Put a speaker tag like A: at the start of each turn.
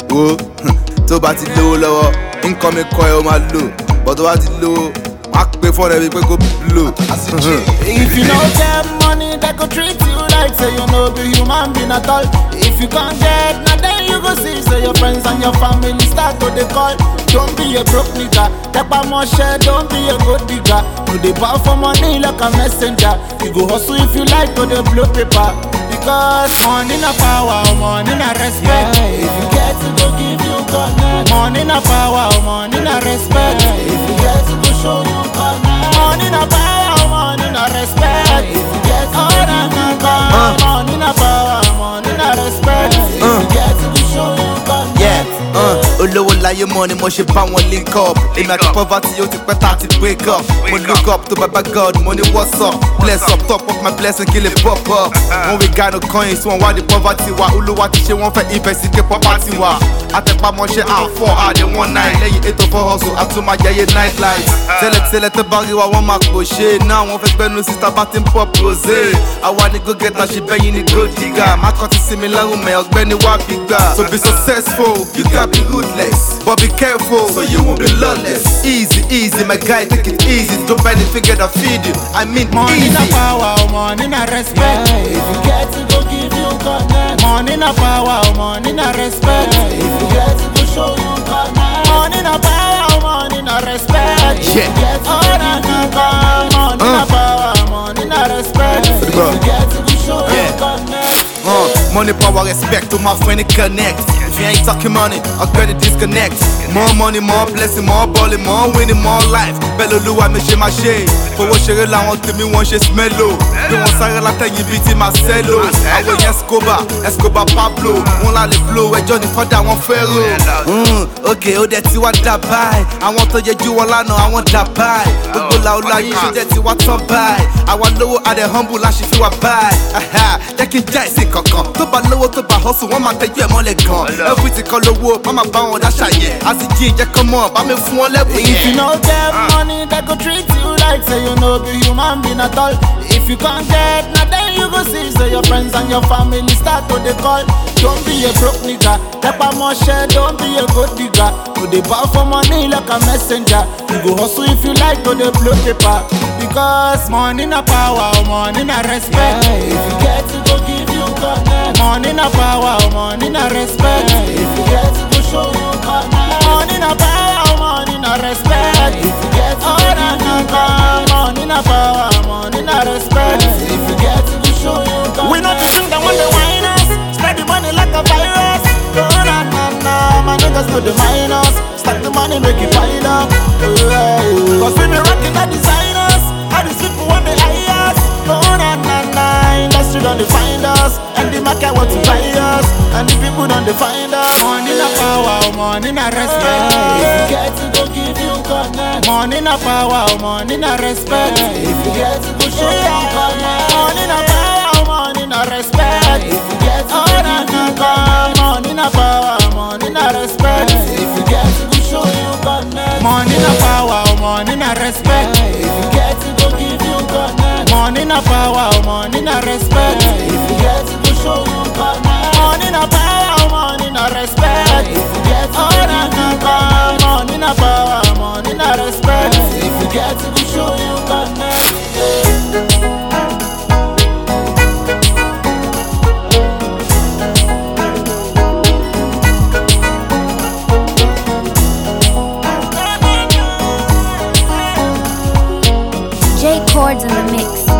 A: wo tó bá ti lówó lọ́wọ́ nǹkan mi kọ́ ẹ ó máa lò bọ́ tó bá ti lówó wọ́n á pè fọ́ọ̀rọ̀ ẹ bíi pé kó blow.
B: If you no get money, they go treat you like say you no be human being at all. If you can't get, now then you go see say your friends and your family start to dey call. Don't be a broke nigga, tepa moshe, don't be a good digger. You dey bow for money like a messenger. You go hustle if you like to dey blow paper. Because money na power, money na respect. If you get it, go give you connect. Money na power, money na respect. If you get it, go show you connect. Money na power, money na respect. If you get it, go give you connect. Money na power, money na respect. If you get it, go show you connect.
A: Yeah, uh, olówó láyé mọ́ ni mo ṣe bá wọn link up èmi àti poverty ó ti pẹ́ tá a ti break up mo look up to baba god mo ní what's up bless up top of my blessing kí lè pop up when we got no coins wọn wá di poverty wa olúwa ti ṣe wọn fẹ́ investigate property wa àtẹ̀pamọ́ṣẹ́ àfọ̀ àdé one nine lẹ́yìn ètò for hustle àtúmáyẹyẹ night life tẹ́lẹ̀tẹ́lẹ̀ tẹ́ bá rí wa wọ́n máa pò ṣe náà wọ́n fẹ́ gbẹ́nu síta bá ti ń pop rosé àwa ni go get ṣe bẹ́yìn ni gold digger má kọ́ ti sinmi lẹ́rùn mẹ́ ọ̀gbẹ́ni wá bí gbà to be successful you gats be ruthless but be careful so you won't be lawless easy easy my guy take it easy don't bend the finger that feed you i mean
B: Money na
A: easy.
B: power, money na respect. If you get it, go give you connect. Money na power, money na respect. If you get it, go show you connect. Money na power, money na respect. If you
A: Yeah.
B: get it, go give you connect. Money na power, money na respect. If
A: bro.
B: you get it, go show you
A: Yeah.
B: connect.
A: Uh, money, power, respect to my friend, it connect. If you ain't talking money, I'm gonna disconnect. More money, more blessing, more balling, more winning, more life. Bẹ́lúluwa mi ṣe máa ṣe. Fowó ṣeré làwọn tèmi wọ́n ṣe smello. Bí wọ́n sáré látẹ̀yìn bíi ti Marcelo. Àwọn èèyàn Escobar, Escobar Pablo. Wọ́n lálẹ́ flow, ẹjọ́ ní fọ́dà wọn fẹ́ rò. Mm, ok, ó dẹ̀ ti wá dà báyìí. Àwọn tó yẹ jú wọn lánàá, àwọn dà báyìí. Gbogbo làwọn yìí ṣe dẹ̀ ti wá tán báyìí. Àwa lówó adẹ̀ humble láṣì fi wá báyìí. Aha, Jẹ́ kí n já ìsìn kankan. Tó bá lówó tó bá hustle, wọ́n máa tẹ́jú ẹ̀ mọ́lẹ̀ gan. Everything kan lówó, má máa bá wọn dáṣà yẹn. A sì jí ìjẹ́ kan mọ̀, bá mi fún wọn lẹ́bùn
B: If you
A: yẹn.
B: no get money, they go treat you like say you no be human being at all. If you can't get, now then you go see say your friends and your family start to dey call. Don't be a broke nigga, tepa moshe, don't be a good digger. You dey bow for money like a messenger. You go hustle if you like to dey blow paper. Because money na power, money na respect. If you get it, go give you connect. Money na power, money na respect. If you get it, go show you connect. Money na power, money na respect. If you get it, oh, na, na, na. money na power, money na respect. If you get it, go show you connect. We not the thing that want the wine us. Spread the money like a virus. Oh, na, na, na. My niggas know the minus. Stack the money, make it pile up. Oh, yeah, yeah. Cause we be rocking the designers. All these people want the highest. Oh, na, na, na. Industry don't find us. And the market want to buy us. And the people don't find us. Money na power, money na respect. If you get it, go give you connect. Money na power, money na respect. If you get it, go show you connect. Money na power, money na respect. If you get it, oh, na, na, na. Money na power, money na respect. If you get it, go show you connect. Money na power, money na respect. If you get it, go give you connect. Money na power, money na respect. If you get it, go show you connect. Money na power, money na respect. If you get it, oh, na, na, na. Money na power, money na respect. If you get it, go show you connect.
C: J Chords in the mix.